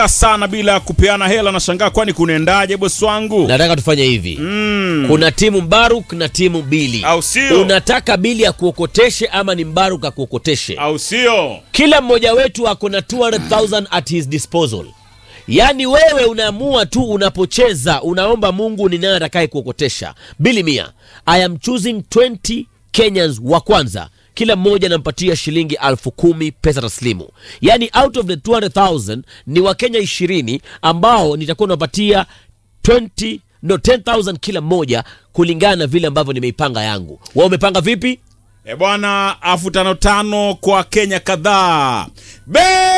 sana bila kupeana hela. Nashangaa, kwani kunaendaje bosi wangu? nataka tufanye hivi Mm. kuna timu mbaruk na timu bili Au sio? unataka bili akuokoteshe ama ni mbaruk akuokoteshe au sio? kila mmoja wetu ako na 200000 at his disposal yaani wewe unaamua tu unapocheza unaomba mungu ni nani atakaye kuokotesha bili mia i am choosing 20 kenyans wa kwanza kila mmoja anampatia shilingi alfu kumi pesa taslimu yaani out of the 200000 ni wakenya ishirini ambao nitakuwa napatia 20 no 10000 kila mmoja kulingana na vile ambavyo nimeipanga yangu wa umepanga vipi E bwana, afu tano tano kwa Kenya kadhaa. Be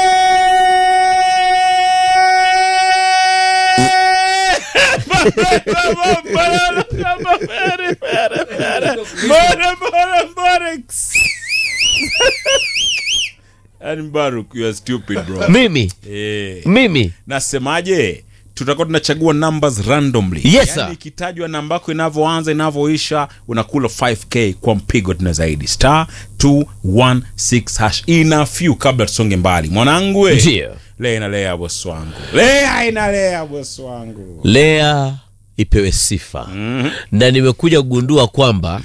Yaani Baruk, you are stupid bro. mimi Eh. mimi nasemaje tutakuwa tunachagua numbers randomly Yes, sir. yani ikitajwa namba yako inavyoanza inavyoisha unakula 5k kwa mpigo tuna zaidi star 216 hash ina few kabla tusonge mbali mwanangu we. Ndio. lea inalea bosi wangu lea inalea bosi wangu lea ipewe sifa mm-hmm. na nimekuja kugundua kwamba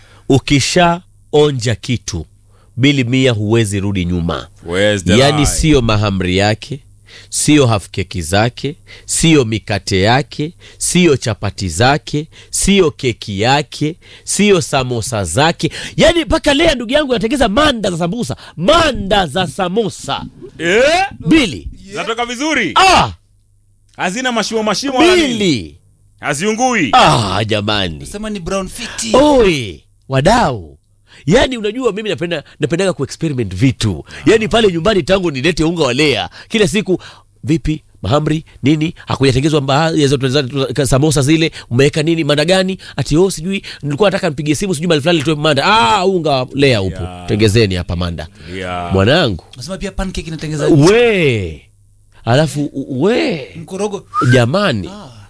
ukishaonja kitu bili mia huwezi rudi nyuma Where's the yaani lie? siyo mahamri yake siyo hafkeki zake siyo mikate yake siyo chapati zake siyo keki yake siyo samosa zake yaani mpaka lea ndugu yangu anatengeza manda za sambusa manda za samosa eh? bili zinatoka vizuri ah, hazina mashimo mashimo wala nini? bili haziungui ah, jamani sema ni brown fiti oe wadau yaani unajua mimi napenda napendaga kuexperiment vitu yaani pale nyumbani tangu nilete unga wa lea kila siku vipi mahamri nini hakujatengezwa baadhi ya zote za- samosa zile umeweka nini manda gani ati oh sijui nilikuwa nataka nipigie simu sijui mali fulani litoe manda ah unga wa lea upo Yeah. tengezeni hapa manda Yeah. mwanangu nasema pia pancake inatengeza we alafu we mkorogo jamani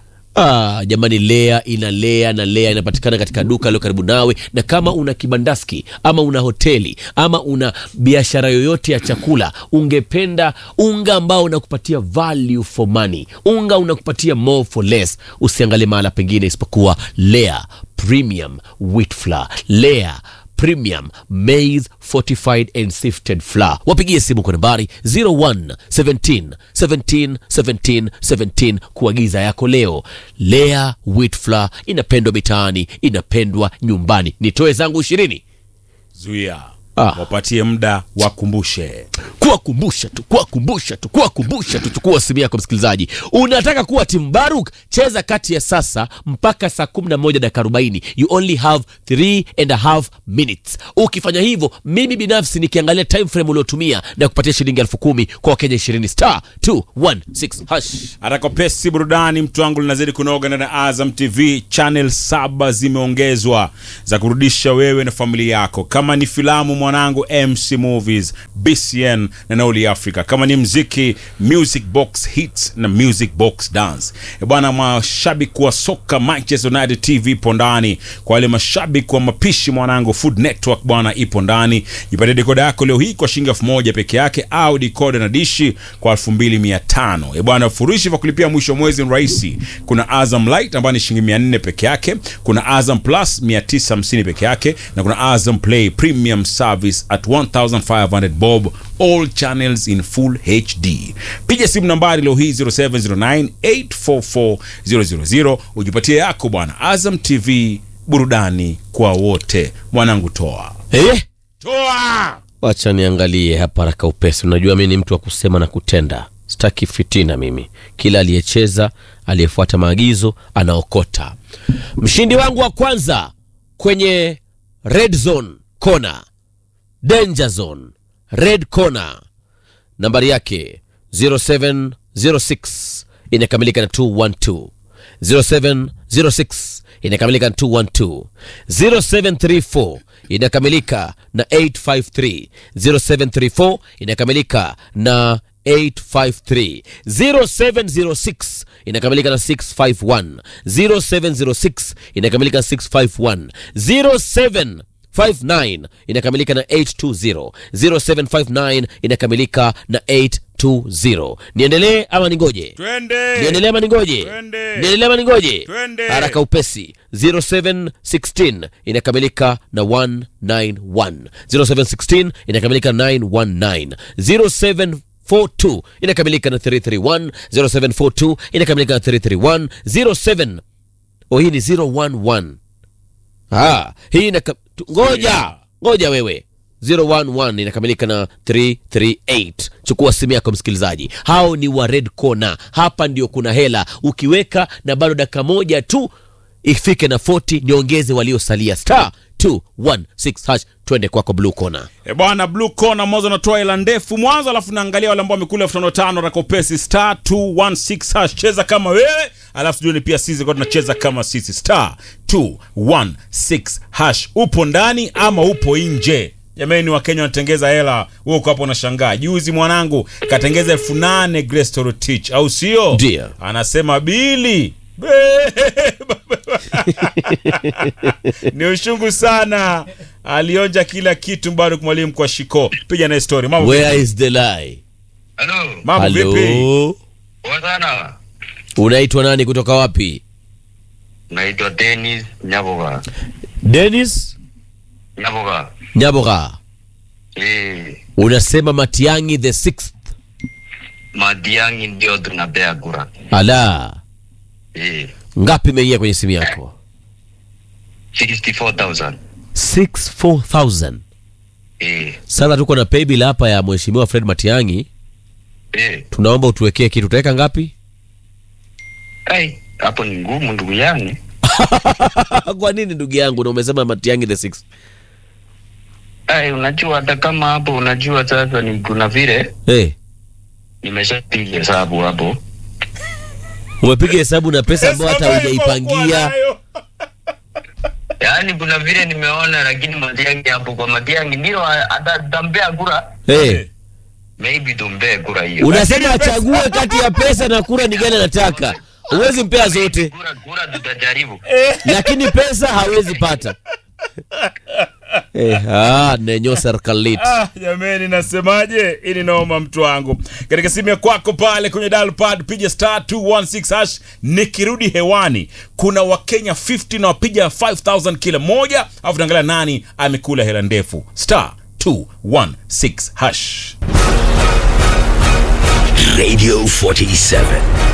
Ah, jamani lea ina lea na lea inapatikana katika duka lilo karibu nawe na kama una kibandaski ama una hoteli ama una biashara yoyote ya chakula ungependa unga ambao unakupatia value for money unga unakupatia more for less usiangalie mahala pengine isipokuwa lea premium wheat flour lea premium maize fortified and sifted flour wapigie simu kwa nambari 01 17 17 17 17 kuagiza yako leo lea wheat flour inapendwa mitaani inapendwa nyumbani nitoe zangu ishirini zuia Ah. wapatie muda wakumbushe kuwakumbusha tu kuwakumbusha tu kuwakumbusha tu chukua simu yako msikilizaji unataka kuwa timu baruk cheza kati ya sasa mpaka saa 11 dakika 40 you only have 3 and a half minutes ukifanya hivyo mimi binafsi nikiangalia time frame uliotumia na kupatia shilingi elfu kumi kwa wakenya 20 star 216 hash atakopesi burudani mtu wangu linazidi kunoga ndani ya azam tv channel saba zimeongezwa za kurudisha wewe na familia yako kama ni filamu mwanangu mc movies bcn na nauli africa kama ni mziki music box hits na music box dance E bwana mashabiki wa soka manchester united tv ipo ndani kwa wale mashabiki wa mapishi mwanangu food network bwana ipo ndani jipatie dekoda yako leo hii kwa shilingi elfu moja peke yake au dikoda na dishi kwa elfu mbili mia tano e bwana furushi vya kulipia mwisho wa mwezi ni rahisi kuna azam light ambayo ni shilingi mia nne peke yake kuna azam plus mia tisa hamsini peke yake na kuna azam play premium service at 1500 bob all channels in full hd piga simu nambari leo hii 0709 844000 ujipatie yako bwana azam tv burudani kwa wote mwanangu toa eh? toa wacha niangalie hapa haraka upesi unajua mi ni mtu wa kusema na kutenda sitaki fitina mimi kila aliyecheza aliyefuata maagizo anaokota mshindi wangu wa kwanza kwenye red zone kona danger zone red corner nambari yake 0706 inakamilika na 212 0706 inakamilika na 212 0734 inakamilika na 853 0734 inakamilika na 853 0706 inakamilika na 651 0706 inakamilika na 651 07 59 inakamilika na 820 0759 inakamilika na 8 220 niendelee ama ningoje twende niendelee ama ningoje Twende. niendelee ama ningoje Twende. haraka upesi 0716 inakamilika na 191 0716 inakamilika na 919 0742 inakamilika na 331 0742 inakamilika na 331 07 oh hii ni 011 ah hii inaka... tu- ngoja ngoja wewe 011 inakamilika na 338 chukua simu yako msikilizaji hao ni wa red corner hapa ndio kuna hela ukiweka na bado dakika moja tu ifike na 40 niongeze waliosalia star 216 hash twende kwako blue corner E bwana blue corner mwanzo natoa hela ndefu mwanzo alafu naangalia wale ambao wamekula elfu tano tano rakopesi star 216 hash cheza kama wewe alafu tujueni pia sisi kwa tunacheza kama sisi star 216 hash upo ndani ama upo nje jamani wakenya wanatengeza hela wewe uko hapo unashangaa juzi mwanangu katengeza elfu nane Grace Torotich au sio Ndio. anasema bili ni ushungu sana alionja kila kitu bado mwalimu kwa shiko piga naye story mambo where is the lie Halo, mambo vipi halo poa sana. unaitwa nani kutoka wapi Naitwa Dennis Nyaboga. denis Nyaboga. nyaboga Eh, unasema matiangi the sixth Madiangi ndio tunapea kura. ala Eh, ngapi imeingia kwenye simu yako 64,000. 64000 Eh, sasa tuko na paybill hapa ya mheshimiwa fred matiangi eh. tunaomba utuwekee kitu utaweka ngapi Ai, hapo ni ngumu ndugu yangu. kwa nini ndugu yangu na umesema matiangi the sixth Ai, unajua hata kama hapo unajua sasa ni kuna vile hey, nimeshapiga hesabu hapo. umepiga hesabu na pesa ambayo hata hujaipangia Yaani kuna vile nimeona lakini Madiangi hapo kwa Madiangi ndio atatampea kura. hey. Maybe tumpee kura hiyo. unasema achague kati ya pesa na kura ni gani anataka huwezi mpea zote Kura kura tutajaribu. lakini pesa hawezi pata eh, ah, nenyo serikalit Ah, jameni nasemaje ili naoma mtu wangu katika simu ya kwako pale kwenye dial pad piga star 216 hash nikirudi hewani kuna wakenya 50 na wapiga 5000 kila moja alafu naangalia nani amekula hela ndefu star 216 hash Radio 47.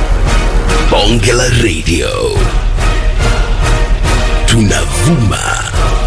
Bongela Radio. Tunavuma